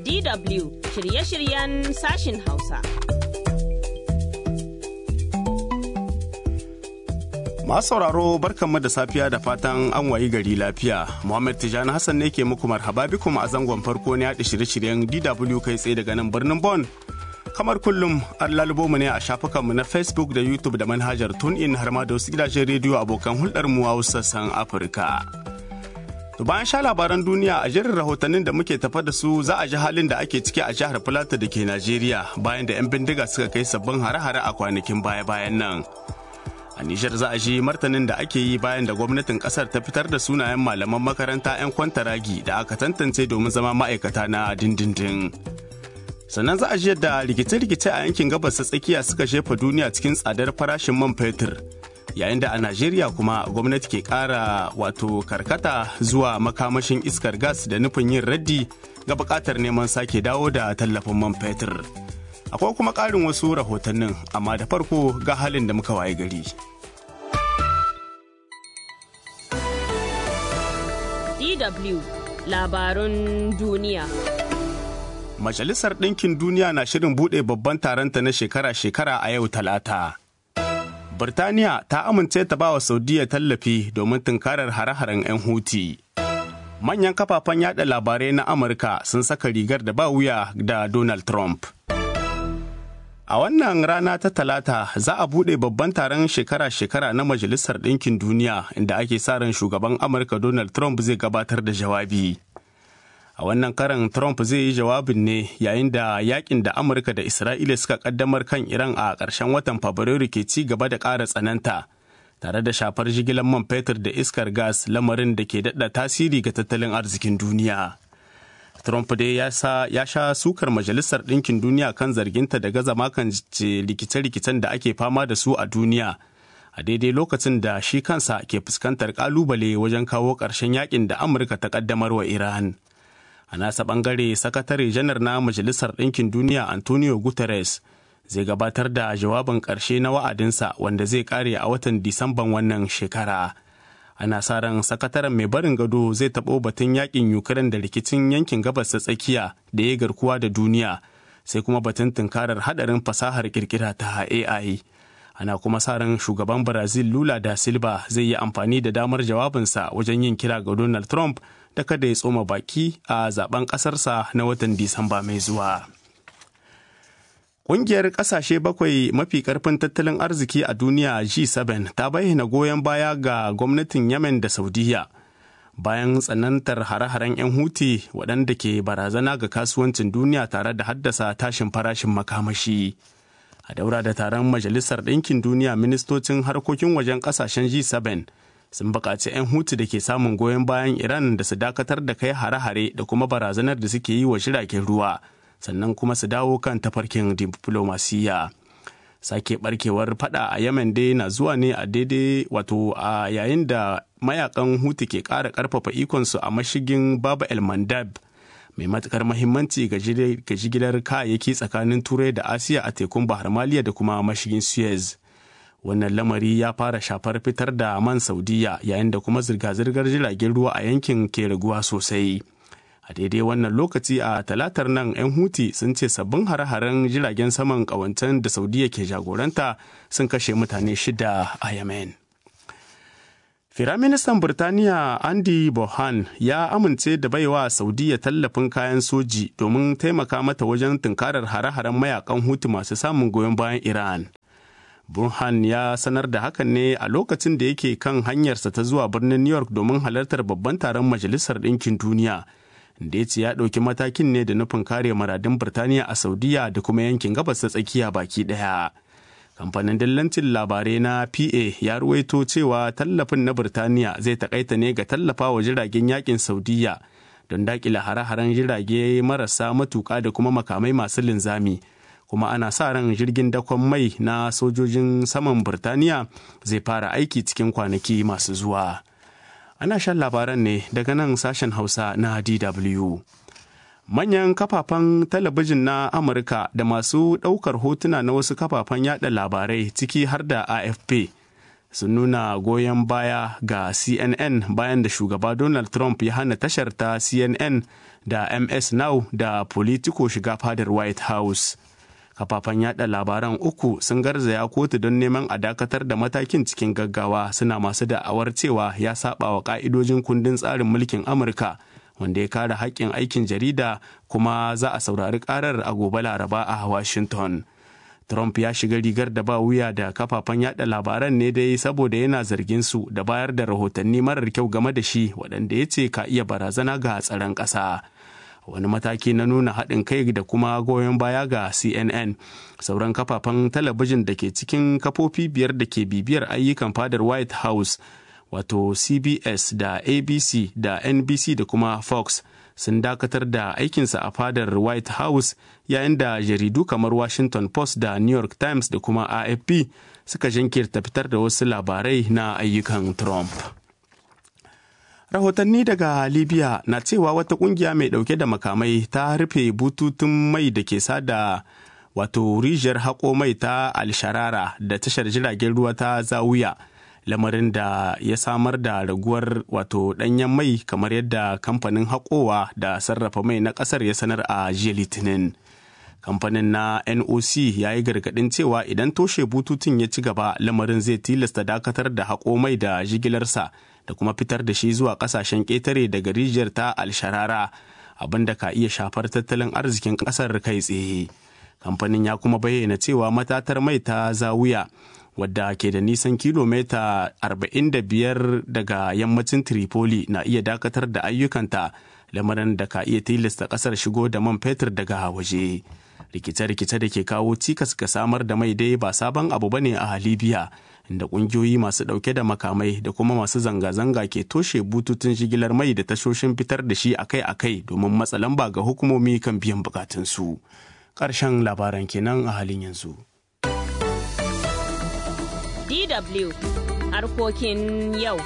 DW shirye-shiryen sashin Hausa. Masu sauraro barkanmu da safiya da fatan an wayi gari lafiya. Muhammad Tijani Hassan ne ke muku marhaba bikum a zangon farko ne yaɗa shirye-shiryen DW kai tsaye daga nan birnin Bon. Kamar kullum an lalubo mu ne a shafukanmu na Facebook da YouTube da manhajar TuneIn har ma da wasu gidajen rediyo abokan hulɗar mu a wasu sassan Afirka. To bayan sha labaran duniya a jerin rahotannin da muke tafa da su za a ji halin da ake ciki a jihar Filato da ke Najeriya bayan da 'yan bindiga suka kai sabbin hare-hare a kwanakin baya-bayan nan. A Nijar za a ji martanin da ake yi bayan da gwamnatin kasar ta fitar da sunayen malaman makaranta 'yan kwantaragi da aka tantance domin zama ma'aikata na dindindin. Sannan za a ji yadda rikice-rikice a yankin gabas ta tsakiya suka shefa duniya cikin tsadar farashin man fetur. Yayin da a Najeriya kuma gwamnati ke ƙara wato karkata zuwa makamashin iskar gas da nufin yin raddi ga buƙatar neman sake dawo da tallafin man fetur. akwai kuma ƙarin wasu rahotannin amma da farko ga halin da muka waye gari. DW labarun duniya. Majalisar Ɗinkin Duniya na shirin buɗe babban taronta na shekara-shekara a yau talata. Birtaniya ta amince ta ba wa Saudiya tallafi domin tunkarar hare-haren 'yan Huti. Manyan kafafen yada labarai na Amurka sun saka rigar da ba wuya da Donald Trump. A wannan rana ta talata za a buɗe babban taron shekara-shekara na Majalisar Ɗinkin Duniya inda ake sa ran shugaban Amurka Donald Trump zai gabatar da jawabi. A wannan karan Trump zai yi jawabin ne yayin da yakin da Amurka da Isra'ila suka kaddamar kan Iran a ƙarshen watan Fabrairu ke ci gaba da ƙara tsananta, tare da shafar jigilar man fetur da iskar gas lamarin da ke daɗa tasiri ga tattalin arzikin duniya. Trump dai ya sha sukar Majalisar Ɗinkin Duniya kan zarginta da gaza makance rikice-rikicen da ake fama da su a duniya. A daidai lokacin da shi kansa ke fuskantar ƙalubale wajen kawo ƙarshen yakin da Amurka ta ƙaddamar wa Iran. A nasa ɓangare, Sakatare Janar na Majalisar Ɗinkin Duniya Antonio Guterres zai gabatar da jawabin ƙarshe na wa'adinsa wanda zai ƙare a watan Disamban wannan shekara. ana sa ran sakataren mai barin gado zai taɓo batun yakin ukraine da rikicin yankin gabas ta tsakiya da ya garkuwa da duniya sai kuma batun tunkarar hadarin fasahar kirkira ta ai ana kuma sa ran shugaban brazil lula da silva zai yi amfani da damar jawabinsa wajen yin kira ga donald trump da kada ya tsoma baki a zaben ƙasarsa na watan disamba mai zuwa. Ƙungiyar ƙasashe bakwai mafi ƙarfin tattalin arziki a duniya G7 ta bayyana goyon baya ga gwamnatin Yemen da Saudiya bayan tsanantar hare-haren 'yan Huti waɗanda ke barazana ga kasuwancin duniya tare da haddasa tashin farashin makamashi. A daura da taron Majalisar Ɗinkin Duniya ministocin harkokin wajen ƙasashen G7 sun buƙaci 'yan Huti da ke samun goyon bayan Iran da su dakatar da kai hare-hare da kuma barazanar da suke yi wa jiragen ruwa. sannan kuma su dawo kan tafarkin diplomasiya sake barkewar fada a yemen dai na zuwa ne a daidai wato a yayin da mayakan hutu ke ƙara ƙarfafa ikonsu a mashigin baba el mandab mai matukar mahimmanci ga jigilar kayayyaki tsakanin turai da asiya a tekun bahar maliya da kuma mashigin suez wannan lamari ya fara shafar fitar da man saudiya yayin da kuma zirga-zirgar jiragen ruwa a yankin ke raguwa sosai a daidai wannan lokaci a talatar nan 'yan huti sun ce sabbin hare-haren jiragen saman kawancen da saudiya ke jagoranta sun kashe mutane shida a yemen Firaministan Birtaniya Andy Bohan ya amince da baiwa Saudiya tallafin kayan soji domin taimaka mata wajen tunkarar hare-haren mayakan hutu masu samun goyon bayan Iran. Burhan ya sanar da hakan ne a lokacin da yake kan hanyarsa ta zuwa birnin New York domin halartar babban taron Majalisar Ɗinkin Duniya. da ya ce ya ɗauki matakin ne da nufin kare maradin Birtaniya a Saudiya da kuma yankin gabas ta tsakiya baki ɗaya. Kamfanin dillancin labarai na PA ya ruwaito cewa tallafin na Birtaniya zai takaita ne ga tallafa wa jiragen yakin Saudiya don daƙila hare-haren jirage marasa matuƙa da kuma makamai masu linzami. Kuma ana sa ran jirgin dakon mai na sojojin saman Birtaniya zai fara aiki cikin kwanaki masu zuwa. ana shan labaran ne daga nan sashen hausa na dw manyan kafafen talabijin na amurka da masu ɗaukar hotuna na wasu kafafen yada labarai ciki har da afp sun nuna goyon baya ga cnn bayan da shugaba donald trump ya hana tashar ta cnn da ms now da politico shiga fadar white house kafafen yada labaran uku sun garzaya kotu don neman a dakatar da matakin cikin gaggawa suna masu da'awar cewa ya saba wa ka'idojin kundin tsarin mulkin amurka wanda ya kare haƙƙin aikin jarida kuma za a saurari karar a gobe laraba a washington trump ya shiga rigar da ba wuya da kafafen yada labaran ne dai saboda yana zargin su da bayar da rahotanni marar kyau game da shi waɗanda ya ce ka iya barazana ga tsaron ƙasa. wani mataki na nuna haɗin kai da kuma goyon baya ga cnn sauran kafafen talabijin da ke cikin kafofi biyar da ke bibiyar ayyukan fadar white house wato cbs da abc da nbc da kuma fox sun dakatar da aikinsa a fadar white house yayin da jaridu kamar washington post da new york times da kuma afp suka jinkirta fitar da wasu labarai na ayyukan trump rahotanni daga libya na cewa wata kungiya mai dauke da makamai ta rufe bututun mai da ke sada wato rijiyar haƙo mai ta alsharara da tashar jiragen ruwa ta zawuya lamarin da ya samar da raguwar wato ɗanyen mai kamar yadda kamfanin haƙowa da sarrafa mai na ƙasar ya sanar a jiya litinin kamfanin na noc ya yi gargaɗin cewa idan toshe bututun ya ci gaba lamarin zai tilasta dakatar da haƙo mai da jigilarsa da kuma fitar da shi zuwa kasashen ƙetare daga rijiyar ta alsharara abin da ka iya shafar tattalin arzikin ƙasar kai tsaye kamfanin ya kuma bayyana cewa matatar mai ta zawuya wadda ke da nisan kilomita 45 daga yammacin tripoli na iya dakatar da ayyukanta lamarin da ka iya tilasta ƙasar shigo da man fetur daga waje rikice-rikice da ke kawo cikas ga samar da mai dai ba sabon abu bane a libya inda kungiyoyi masu dauke da makamai da kuma masu zanga-zanga ke toshe bututun jigilar mai da tashoshin fitar da shi akai-akai domin matsa lamba ga hukumomi kan biyan bukatunsu. Ƙarshen labaran kenan a halin yanzu. DW harkokin yau.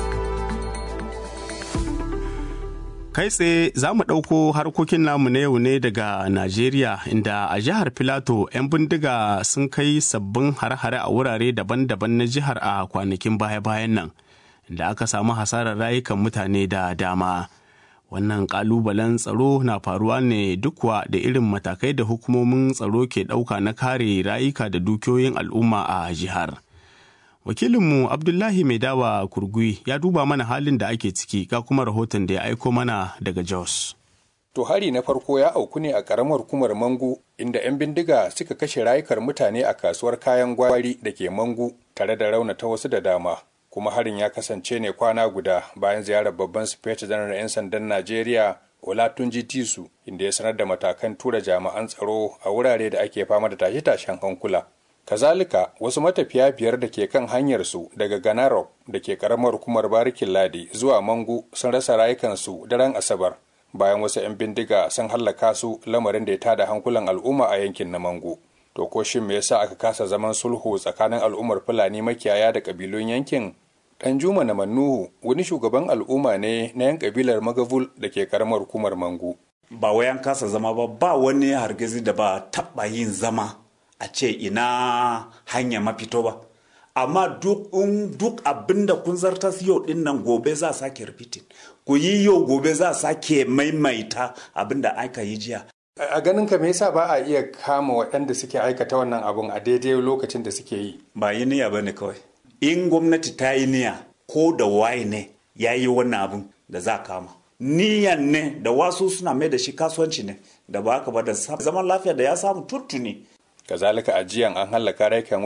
Kai tsaye za mu ɗauko harkokin namu na yau ne daga Najeriya inda a jihar Filato 'yan bindiga sun kai sabbin hare-hare a wurare daban-daban na jihar a kwanakin baya-bayan nan, inda aka samu hasarar rayukan mutane da dama. Wannan ƙalubalen tsaro na faruwa ne dukwa da irin matakai da hukumomin tsaro ke ɗauka na kare rayuka da dukiyoyin al'umma a jihar. wakilinmu abdullahi mai dawa kurgui ya duba mana halin da ake ciki ga kuma rahoton da ya aiko mana daga jos to hari na farko ya auku ne a karamar hukumar mangu inda 'yan bindiga suka kashe rayukar mutane a kasuwar kayan gwari da ke mangu tare da raunata wasu da dama kuma harin ya kasance ne kwana guda bayan ziyarar babban sufeta janar 'yan sandan najeriya olatunji tisu inda ya sanar da matakan tura jami'an tsaro a wurare da ake fama da tashe-tashen hankula kazalika wasu matafiya biyar da ke kan hanyarsu daga ganarok da ke karamar hukumar barikin ladi zuwa mangu sun rasa rayukansu daren asabar bayan wasu 'yan bindiga sun hallaka su lamarin da ya tada hankulan al'umma a yankin na mangu to ko shin me yasa aka kasa zaman sulhu tsakanin al'ummar fulani makiyaya da kabilun yankin dan juma na mannuhu wani shugaban al'umma ne na yan kabilar magavul da ke karamar hukumar mangu ba wayan kasa zama ba ba wani hargizi da ba taɓa yin zama a ce ina hanya mafito ba amma duk duk abin da kun zartas yau din nan gobe za sake repeating ku yi yau gobe za sake maimaita abin da aka yi jiya a ganin ka me yasa ba a iya kama waɗanda suke aikata wannan abun a daidai lokacin da suke yi ba yi niyya bane kawai in gwamnati ta yi niyya ko da waye ne ya yi wannan abun da za kama niyan ne da wasu suna mai da shi kasuwanci ne da ba ka ba da zaman lafiya da ya samu tuntuni kazalika a jiyan an hallaka raikan